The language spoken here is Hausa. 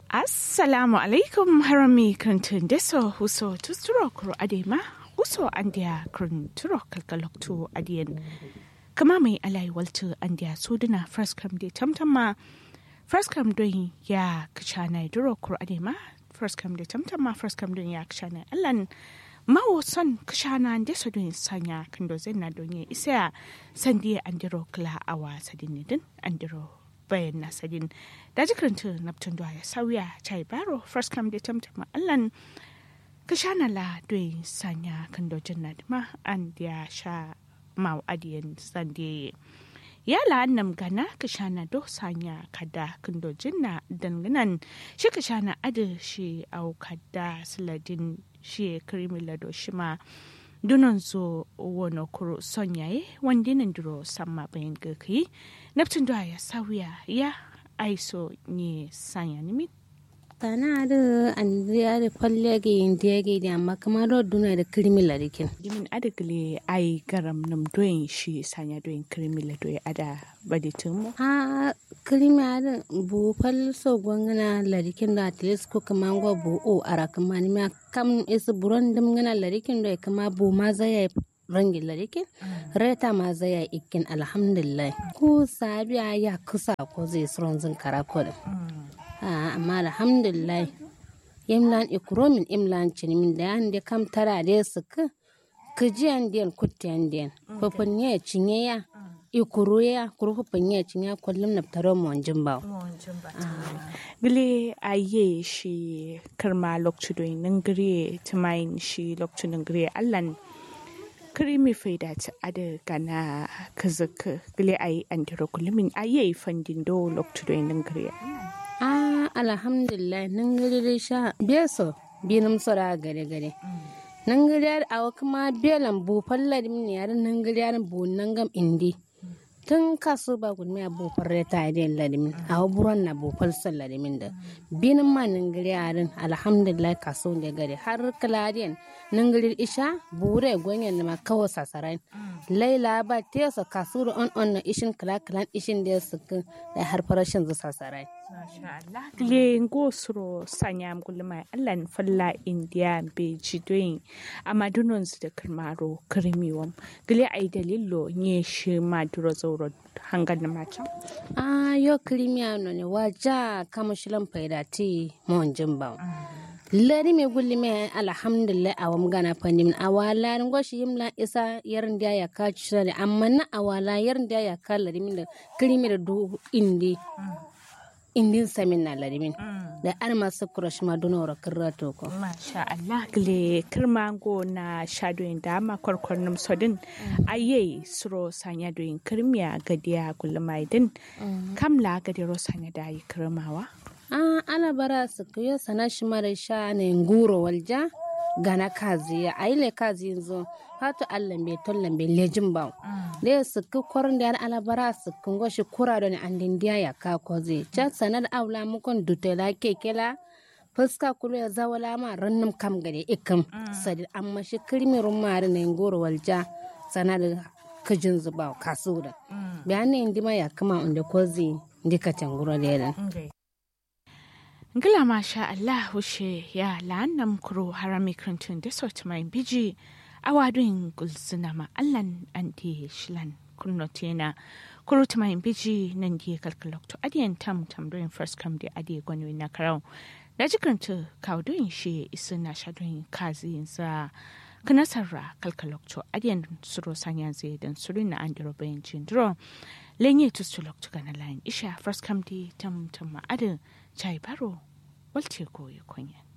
assalamu alaikum harami krantun deso huso tusturo kuro adema huso andia kranturo kalkaloktu adiyan kama mai alai waltu andia suduna first come de tamtama first come don ya kachana duro kuro adema first come de tamtama first come don ya kachana allan mawo son kashana deso don sanya kando zenna don ya isa sandiya andiro kla awa sadinidin andiro bayan nasadin da jikaranta naptun da ya sauya chai baro first come da tamtama allan ka sha na la doi sanya kan dojin na ma an ya sha mau adiyan sande ya la annam gana ka sha na do sanya kada kan dojin na danganan shi ka sha na adi shi au kada siladin shi krimi lado shi ma dunan zo wono kuro sonyaye wanda nan duro samma bayan gaki naptun da ya sauya ya aiso ne sanya nimi tana da an da kwalle ga yin da ga da amma kamar da duna da kirmi larikin jimin adagle ai garam nam doyin shi sanya doyin kirmi la doyi ada baditin mu ha kirmi ada bu fal so gwangana larikin da at least ko kamar go bu o ara kamar ma kam is buron dum ngana larikin da kama bu ma zai rangin larikin reta ma zai ikin alhamdulillah ko sabiya ya kusa ko zai suron zin karakodin amma alhamdulillah imlan ikromin imlan cinimin da yan da kam tara da su ka kijiyan den kutiyan den fafin ya cinye ya ikuru ya kuru fafin ya cinye kullum na taro mu wanjin ba gile aye shi karma lokcu doyin nan gire tumayin shi lokcu nan gire allan krimi faida ta ada gana kazaka gile ayi andiro kullumin aye fandin do lokcu doyin nan gire ah alhamdulillah nan gari sha beso binum sora gare gare nan gari a kuma belan bu fallar min yar nan gari bu nan gam indi tun kaso ba gudmi a bu farre ta da ladimin a buron na bu falsar ladimin da binin ma nan gari yarin alhamdulillah kaso da gari har kaladiyan nan gari isha bure gwanyan ma kawo sasarai laila ba tesa kaso da on on na ishin kala kalan ishin da su da har farashin zu sasarai le ngo suro sanyam gulma allan falla india be jidoyin amadunon su da kirmaro kirmiwam gile ai dalilo nye shi maduro zauro hangar na mata a yo kirmiya no ne waja kama shilan faida ti mon jimba lari me gulli me alhamdulillah awam gana fandim awala ngo shi yimla isa yarin da ya ka shirare amma na awala yarin da ya ka lari min da kirmi da du indi indin samin na larimin da an masu kurash ma duna wara kirra to ko masha Allah gile kirmango na shadoyin da ma kwarkwar num sodin aye suro sanya doyin kirmiya gadiya gulmaidin kamla gadiro sanya da yi kirmawa an ana bara su kuyo sana shi mara sha ne nguro walja gana kazi ya aile kazi yanzu hatu allan bai tollan bai lejin ba da ya suku kwarin da alabara su kungo shi kura da ni an dindiya ya ka koze can sanar aula mukon dutela kekela fuska kulu ya zawala ma rannum kam gade ikam sadi amma shi kirmirin mari na ngoro walja sanar kajin zuba kasu da bayanin indima ya kama inda kozi ndika tanguro da yadan Ngila masha Allah wushe ya la'annam kuro harami krantun da sauti mai biji a wadun gulzuna ma Allahn an di shilan kunno tena kuro ta mai biji nan di kalkalokto adiyan tam tam doin first come di adiye gwani na karau da jikranta kawdoin shi isu na shadoin kazi za kanasarra kalkalokto adiyan suro sanya zai dan suru na an diro bayan jindiro lenye tustulokto gana layin isha first come di tam tam ma adin chai baro walce koyi kunya